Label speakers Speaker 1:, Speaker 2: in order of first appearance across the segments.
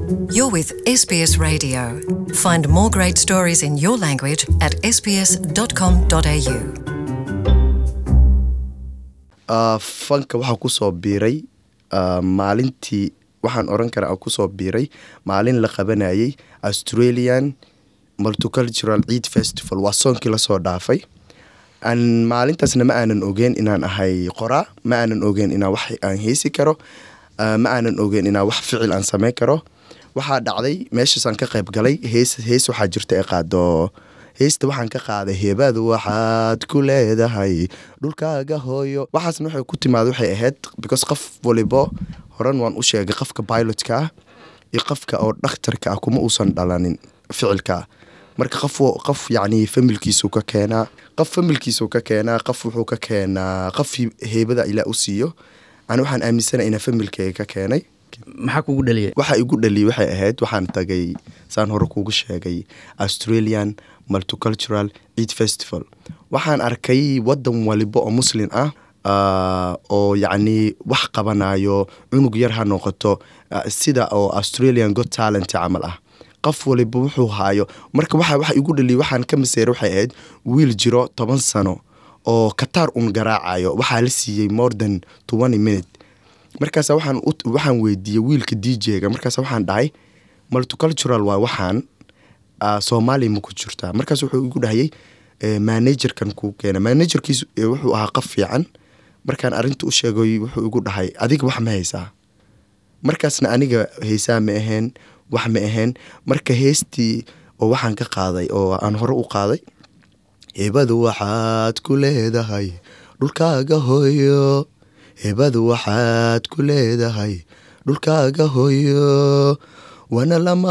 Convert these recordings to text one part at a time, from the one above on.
Speaker 1: You're with SBS Radio. Find more great stories in your language at sbs.com.au.
Speaker 2: fanka waxaa kusoo biiray ah, maalintii waxaan oran karaa aan kusoo biiray maalin la qabanayay australian multicultural ciid festival waa soonkii lasoo dhaafay aan maalintaasna ma aanan ogeyn inaan ahay qoraa ma aanan ogeyn inaan wax aan heesi karo ah, ma aanan ogeyn inaan wax ficil aan sameyn karo waxaa dhacday meeshaasaan ka qayb galay hees hees waxaa jirta ee qaado heesta waxaan ka qaaday heebadu waxaad ku leedahay dhulkaaga hooyo waxaasna waxay ku timaada waxay ahayd because qof walibo horan waan u sheegay qofka pilotka ah iyo qofka oo dhakhtarka ah kuma uusan dhalanin ficilka marka qof wa- qof yacni familkiisu ka keenaa qof familkiisu ka keenaa qof wuxuu ka keenaa qof heebada ilaa u siiyo ani waxaan aaminsana inaa familkeyga ka keenay
Speaker 3: maxaa kugu dhaliyay
Speaker 2: waxa igu dhaliyay waxay ahayd waxaan tagay saan hore kuugu sheegay australian multicultural ciid festival waxaan arkay wadan waliba oo muslin ah ah, oo yacni wax qabanayo cunug yar ha noqoto ah, sida oo australian got talent camal ah qof waliba wuxuu haayo marka waxa waxa igu dhaliyay waxaan ka maseeray waxay ahayd wiil jiro toban sano oo kataar un garaacayo waxaa la siiyey more than twenty minute markaas waxaan u- waxaan weydiiyey wiilka dj-ga markaas waxaan dhahay multicultural waa waxaan ah, soomaaliya ma ku jirtaa markaas wuxuu igu dhahayay eh, managerkan kuu keena managerkiisu eh, wuxuu ahaa qof fiican markaan arinta u sheegay wuxuu igu dhahay adiga wax ma haysaa markaasna aniga haysaa ma aheen wax ma aheen marka heestii oo waxaan ka qaaday oo aan hore u qaaday hebadu waxaad ku leedahay dhulkaaga hooyo hebadu waxaad ku leedahay dhulkaaga hooyo wana lama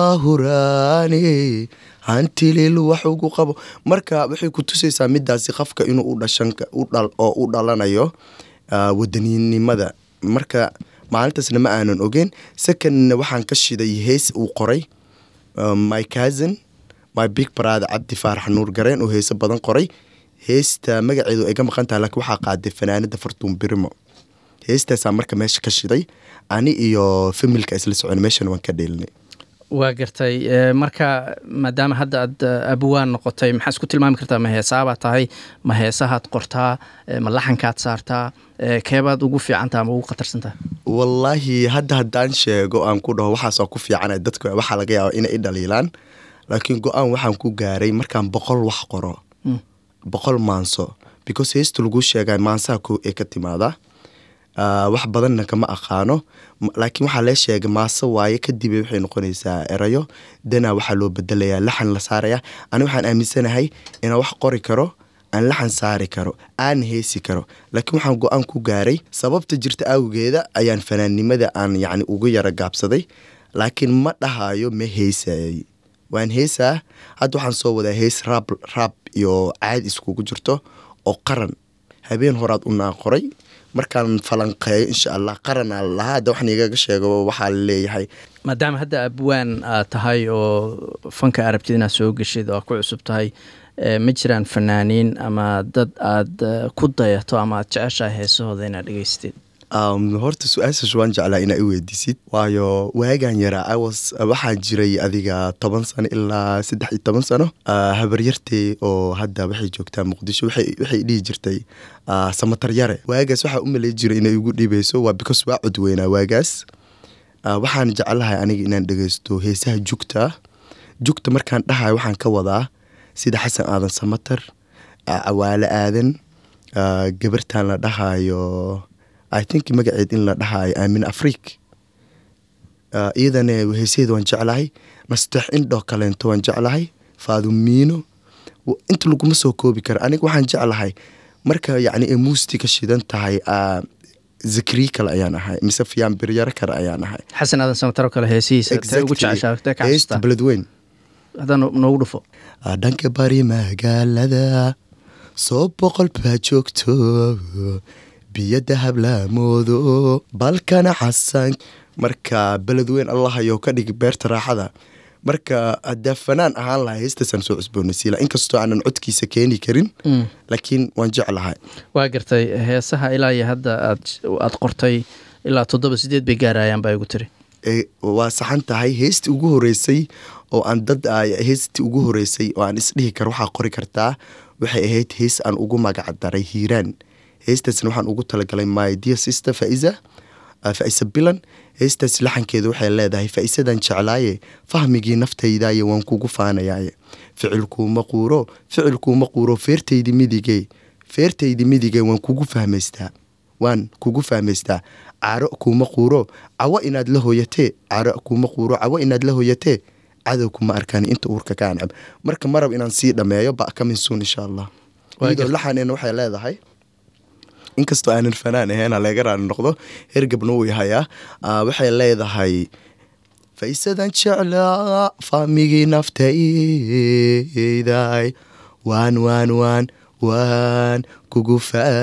Speaker 2: huraani hantilil wax ugu qabo marka waxay ku tusaysaa midaasi qofka inuu u dhashan ka- u dhal- oo u dhalanayo ah, wadaninimada marka maalintaasna ma aanan ogeyn secondna waxaan ka shiday hees uu qoray uh, my cousin my big brother cabdi faarax nuur gareen oo heeso badan qoray heesta magaceedu ay ka maqan tahay laakiin waxaa qaaday fanaanada fartuun birimo heestaasaa marka meesha ka shiday ani iyo familka isla socon meeshan waan ka dheelinay
Speaker 3: waa gartay eh, marka maadaama hadda aad eh, abwaan noqotay maxaa isku tilmaami kartaa ma heesaabaad tahay ma heesahaad qortaa eh, ma laxankaad saartaa eh, keebaad ugu fiicantaha ama ugu khatarsantaha
Speaker 2: wallaahi hadda haddaan sheego aan ku dhaho waxaasoo ku fiicana dadka waxaa laga yaaba inay i dhaliilaan laakiin go-aan waxaan ku gaaray markaan boqol wax qoro
Speaker 3: Mm.
Speaker 2: boqol maanso because heesta lagu sheegay maansaha ko ee ka timaada Ah, wax badanna kama aqaano M- laakiin waxaa lee sheegay maaso waaye kadib waxay noqonaysaa erayo dana waxaa loo bedelayaa laxan la saaraya ani waxaan aaminsanahay inaan wax qori karo aan laxan saari karo aan heesi karo laakiin waxaan go-aan ku gaaray sababta jirta awgeeda ayaan fanaannimada aan yacni uga yara gaabsaday laakiin ma dhahayo ma heesayay waan heesaa hadda waxaan soo wadaa hees raab raab iyo caadi iskugu jirto oo qaran habeen horaad unaa qoray markaan falanqeeyo insha allah qaranaa lahaa hadda waxaan igaga sheego waxaa laleeyahay
Speaker 3: maadaama hadda abwaan aad tahay oo fanka arabtid inaad soo geshid oo ku cusub tahay eh, ma jiraan fanaaniin ama dad aad eh, ku dayato ama aad jeceshahay heesahooda inaad dhegeystid
Speaker 2: Um, horta su-aashaas waan jeclaa inaa i weydiisid waayo waagaan yaraa I was- waxaan jiray adiga toban sano ilaa saddex iyo toban sano Ah, habaryartey oo hadda waxay joogtaa muqdisho waxay waxay dhihi jirtay ah, samatar yare waagaas waxaa u malay jiray inay igu dhibayso waa because waa codweynaa waagaas Ah, waxaan jeclahay aniga inaan dhegeysto heesaha jugta jugta markaan dhahayo waxaan ka wadaa sida xasan aadan samatar ah, cawaale aadan ah, gabartan la dhahayo i think magaceed in la dhahayo aamin afriik Ah, iyadana heesaheeda waan jeclahay nasteex indhoo kaleento waan jeclahay faadumiino W- inta laguma soo koobi karo aniga waxaan jeclahay marka yacni ay muusiga shidan tahay ah, zakriye kale ayaan ahay mise fiyaan biryaro kale ayaan ahay
Speaker 3: xasan aadan samataro kale heesihiisa tee ugu jeceshaa tee ka
Speaker 2: heesta
Speaker 3: xasuustaa
Speaker 2: beledweyn
Speaker 3: haddaan noogu dhufo
Speaker 2: Ah, dhanka bari magaalada soo boqol baa joogto biyo dahab laamoodo balkana xasan marka beledweyn allahayo ka dhig beerta raaxada marka haddaa fanaan ahaan lahaa heestaasaan soo cusboonaysiila inkastoo aanan codkiisa keeni karin laakiin waan jeclahay
Speaker 3: waa gartay heesaha ilaa iyo hadda aad aad qortay ilaa toddoba sideed bay gaarayaan baa igu tiri
Speaker 2: ee, waa saxan tahay heestii ugu horeysay oo aan dad ay- heestii ugu horeysay oo aan isdhihi karo waxaa qori kartaa waxay ahayd hees aan ugu magac daray hiiraan heestaasna waxaan ugu talagalay my dear sister faiza uh, faisa bilan heestaas laxankeeda waxay leedahay faisadan jeclaaye fahmigii naftaydaye waan kugu faanayaaye ficilkuuma quuro ficilkuuma quuro feertaydi midige feertaydi midige waan kugu fahmaystaa waan kugu fahmaystaa caro kuuma quuro cawo inaad la hooyatee caro kuuma quuro cawo inaad la hooyatee cadow kuma arkaan inta uurka ka ancab marka marab inaan sii dhameeyo ba kamin suun insha allah
Speaker 3: Waa
Speaker 2: iyadoo
Speaker 3: gartay.
Speaker 2: laxaneena waxay leedahay inkastoo aanan fanaan ahayn ha laga raali noqdo hergabna wuu yahayaa Ah, waxay leedahay faisadan jeclaa faamigii naftayday waan waan waan waan kugu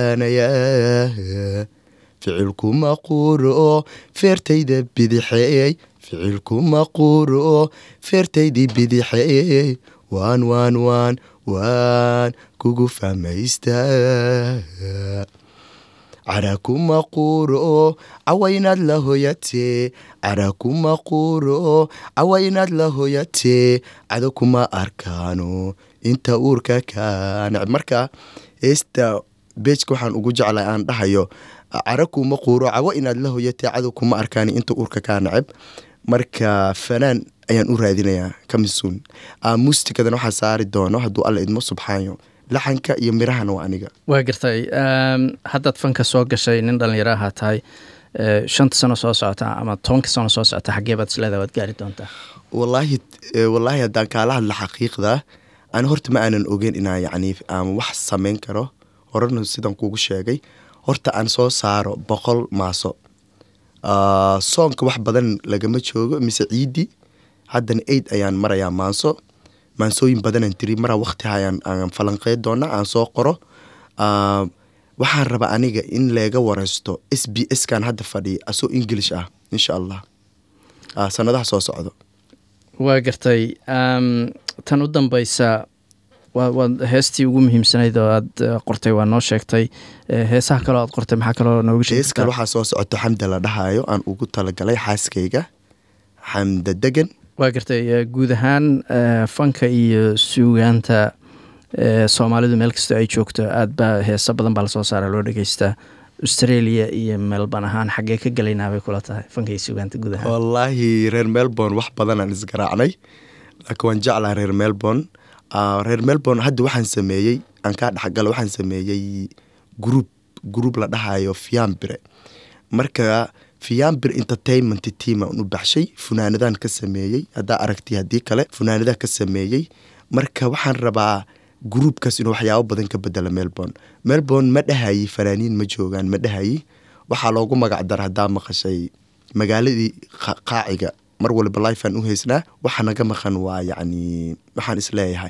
Speaker 2: faanayaa ficilkuma quuro feertayda bidixeey ficilkuma quuro feertaydii bidixeey waan waan waan waan kugu fahmaystaa cara kuma quuro cawa inaad la hoyatee cara kuma quuro cawa inaad la hoyatee cado kuma arkaano inta uurka ka necb marka heesta beejka waxaan ugu jeclay aan dhahayo cara kuma quuro cawo inaad la hoyatee cado kuma arkaano inta uurka kaa neceb marka fanaan ayaan u raadinayaa kamisuun muustikadan waxaa saari doono hadduu alla idmo subxaanyo laxanka iyo mirahana waa aniga
Speaker 3: waa gartay Ehm, haddaad fanka soo gashay nin dhalinyaro ahaa tahay eh, shanta sano soo socota ama tobanka sano soo socota xaggee baad isleedahay waad gaari doontaa
Speaker 2: wallaahi eh, wallaahi haddaan kaala hadla xaqiiqda ani horta ma aanan ogeyn inaa yacni aan wax samayn karo horena sidan kugu sheegay horta aan soo saaro boqol maaso Ah, soonka wax badan lagama joogo mise ciidi haddana eid ayaan marayaa maanso maansooyin badanaan tiri maraa waqti hayaan aan falanqeyn doona aan soo qoro Ah, waxaan rabaa aniga in leega wareysto s b s kan hadda fadhiya asoo english ah insha allah Ah, sanadaha soo socdo
Speaker 3: waa gartay Ehm, tan u dambeysa waa waad heestii ugu muhiimsanayd oo aad eh, qortay waa noo sheegtay Eh, heesaha kaloo aad qortay maxaa kaloo nooga sheegi
Speaker 2: hees kale
Speaker 3: kartaa?
Speaker 2: waxaa soo socoto xamda la dhahayo aan ugu talagalay xaaskayga xamda degan
Speaker 3: waa gartay eh, guud ahaan eh, fanka iyo suugaanta eh, soomaalidu meel kastoo ay joogto aad baa heeso badan baa lasoo saara loo dhegeystaa australia iyo melbourne ahaan xaggee ka gelaynaa bay kula tahay fanka iyo suugaanta guud ahaan
Speaker 2: wallaahi reer melbourne wax badanaan isgaraacnay laakiin waan jeclaa reer melbourne Ah, reer melbourne hadda waxaan sameeyey aan kaa dhexgala waxaan sameeyey group group la dhahayo fiambire marka fiambir entertainment team aan u baxshay funaanadaan ka sameeyey haddaa aragtay haddii kale funaanadaan ka sameeyey marka waxaan rabaa gruupkaas inuu waxyaabo badan ka bedela melbourne melbourne ma dhahayi fanaaniin ma joogaan ma dhahayi waxaa loogu magac dara haddaa maqashay magaaladii qa- qaaciga mar waliba lifeaan u haysnaa waxa naga maqan waa yacni waxaan isleeyahay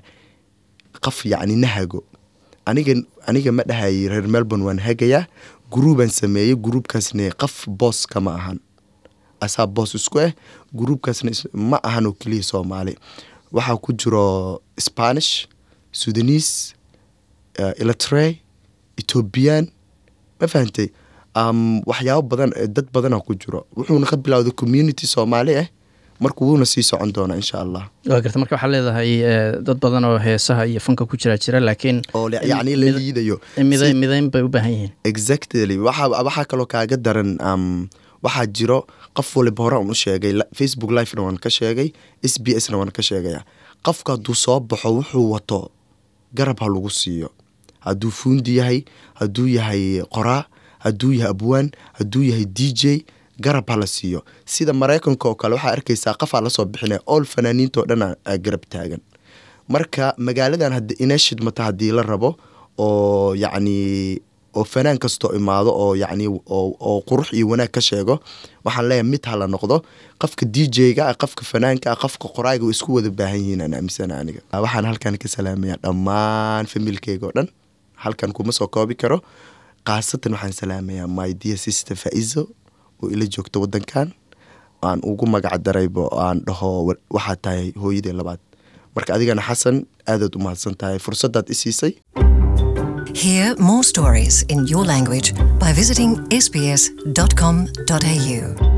Speaker 2: qaf yacni nahago aniga aniga ma dhahayi reer melbourne waan hagayaa gruubaan sameeyey gruubkaasne qaf boos kama ahan asaa boos isku ah gruubkaasna is- ma ahan oo keliya soomaali waxaa ku jiro spanish sudanese uh, eletre ethoobiyan ma fahantay um, waxyaabo badan eh, dad badana ku jiro wuxuuna ka bilowday community soomaali ah marka wuuna sii socon doonaa insha allah
Speaker 3: waa gartay marka waxaa leedahay eh, dad badan oo heesaha iyo fanka ku jira jira laakiin
Speaker 2: oo le- yacni la
Speaker 3: mid-
Speaker 2: liidayo
Speaker 3: miday
Speaker 2: Si-
Speaker 3: midayn bay u baahan yihiin
Speaker 2: exactly waxa waxaa kaloo kaaga daran um, waxaa jiro qof waliba hore aan u sheegay la- facebook livena waan ka sheegay s b s na waan ka sheegaya qofka hadduu soo baxo wuxuu wato garab ha lagu siiyo hadduu fuundi yahay hadduu yahay qoraa hadduu yahay abwaan hadduu yahay d j garab ha la siiyo sida maraykanka oo kale waxaa arkaysaa qofaa lasoo bixinaya ool fanaaniintao dhan aa- aa garab taagan marka magaaladan had- inay shidmato haddii la rabo oo yacni oo fanaan kastoo imaado oo yacni oo oo qurux iyo wanaag ka sheego waxaan leeyahay mid ha la noqdo qofka d j-ga ah qofka fanaanka ah qofka qoraaga way isku wada baahan yihiin aan aaminsana aniga waxaan halkan ka salaamaya dhammaan familkeyga oo dhan halkan kuma soo koobi karo khaasatan waxaan salaamayaa my dear sister faizo oo ila joogta wadankan aan ugu magac daraybo aan dhaho wa- waxaa tahay hooyadii labaad marka adigana xasan aadaad u mahadsan tahay fursadaad i siisay
Speaker 1: Hear more stories in your language by visiting sbs.com.au.